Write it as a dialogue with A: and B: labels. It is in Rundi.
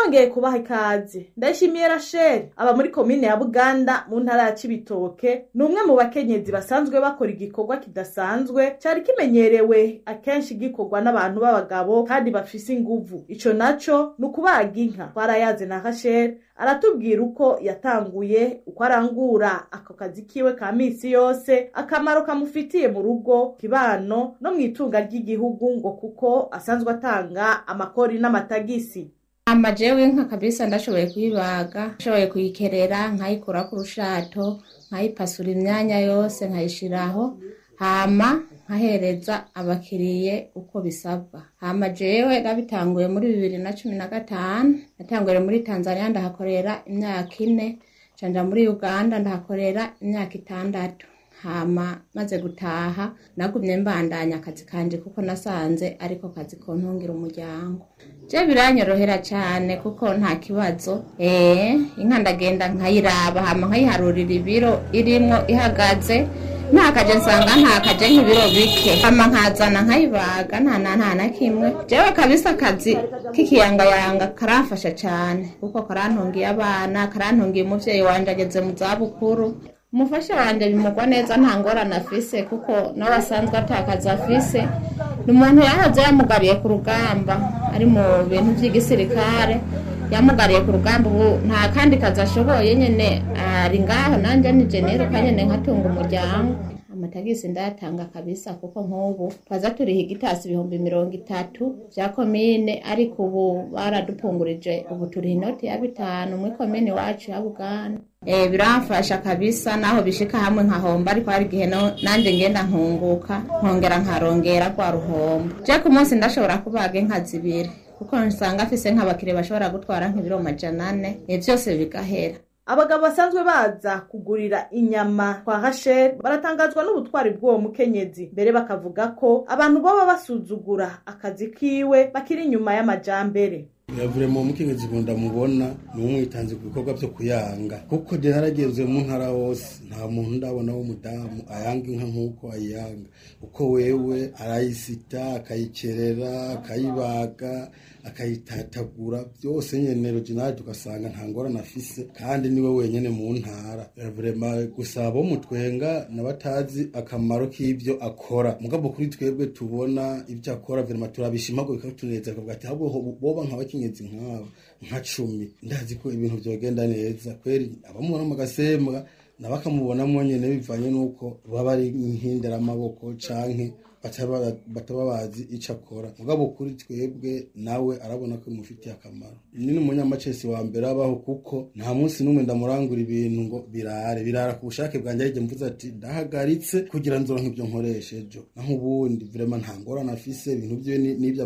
A: nongeye kubaha ikaze ndayishimiye rasheli aba muri komine ya buganda mu ntara ya cibitoke ni umwe mu bakenyezi basanzwe bakora igikorwa kidasanzwe cari kimenyerewe akenshi gikorwa n'abantu b'abagabo kandi bafise inguvu ico naco ni ukubaga inka twarayaze na rasheli aratubwira uko yatanguye uko arangura ako kazi kiwe ka misi yose akamaro kamufitiye mu rugo kibano no mu itunga ry'igihugu ngo kuko asanzwe atanga amakori n'amatagisi
B: amajewe inka kabisa ndashoboye kuyibaga ndashoboye kuyikerera nkayikura ku rushato nkayipasura imyanya yose nkayishiraho hama nkahereza abakiriye uko bisabwa hama jewe nabitanguye muri bibiri na cumi na gatanu natanguye muri tanzania ndahakorera imyaka ine canja muri uganda ndahakorera imyaka itandatu hama maze gutaha nagumye mbandanya akazi kanje kuko nasanze ariko kazi kontungira umuryango je biranyorohera cane kuko nta kibazo eh inka ndagenda nkayiraba hama nkayiharurira ibiro irimwo ihagaze ntakaje nsanga ntakaje nk'ibiro bike hama nkazana nkayibaga nta na nta na kimwe jewe kabisa akazi k'ikiyangayanga karamfasha cane kuko karantungiye abana karantungiye umuvyeyi wanje ageze mu zabukuru umufasha wanje bimugwa neza nta ngorane afise kuko nawe asanzwe atakaza afise ni umuntu yahoze yamugariye ku rugamba ari mu bintu vy'igisirikare yamugariye ku rugamba ubu nta kandi kazi ashoboye nyene ari ngaho nanje nije niruka nyene nkatunga umuryango amatagisi ndayatanga kabisa kuko nk'ubu twaza turiha igitasi ibihumbi mirongo itatu vya komine ariko ubu baradupungurije ubu turiha inoti ya bitanu muri komine iwacu ya buganda Eh, biramfasha kabisa naho bishika hamwe nkahomba ariko hari igihe no- nanje ngenda nkunguka nkongera nkarongera rwa ruhombo je ku munsi ndashobora kubaga inka zibiri kuko nsanga afise nk'abakiriya bashobora gutwara nk'ibiro majana ane eh, vyose bigahera
A: abagabo basanzwe baza kugurira inyama kwa rasheli baratangazwa n'ubutwari bw'uwo mukenyezi mbere bakavuga ko abantu boba basuzugura akazi kiwe bakiri inyuma y'amajambere
C: Vraiment umukenyezi nkunda mubona ni umwitanze ku bikorwa vyo kuyanga kuko je narageze mu ntara hose nta muntu ndabona w'umudamu ayanga inka nk'uko ayanga uko wewe arayisita akayikerera akayibaga akayitatagura byose nyene original tugasanga nta ngorane afise kandi niwe wenyene mu ntara vraiment gusa abo mutwenga n'abatazi akamaro k'ivyo akora mugabo kuri twebwe tubona ivyo akora vraiment turabishima ko bikatuneza akavuga ati ahubwo ho- boba nk'abakenyezi nk'abo nka cumi ndazi ko ibintu vyogenda neza kweri abamubona mu gasembwa nabo akamubonamo nyene bivanye n'uko baba ari nk'inderamaboko canke bataba bataba bazi ico akora mugabo kuri twebwe nawe arabona ko bimufitiye akamaro ni n'umunyamacesi wa mbere abaho kuko nta munsi n'umwe ndamurangura ibintu ngo birare birara ku bushake bwanjye arije mvuze ati ndahagaritse kugira nzoronke ibyo nkoresha ejo naho ubundi vraiment nta ngorane afise ibintu vyiwe ni- n'ivyo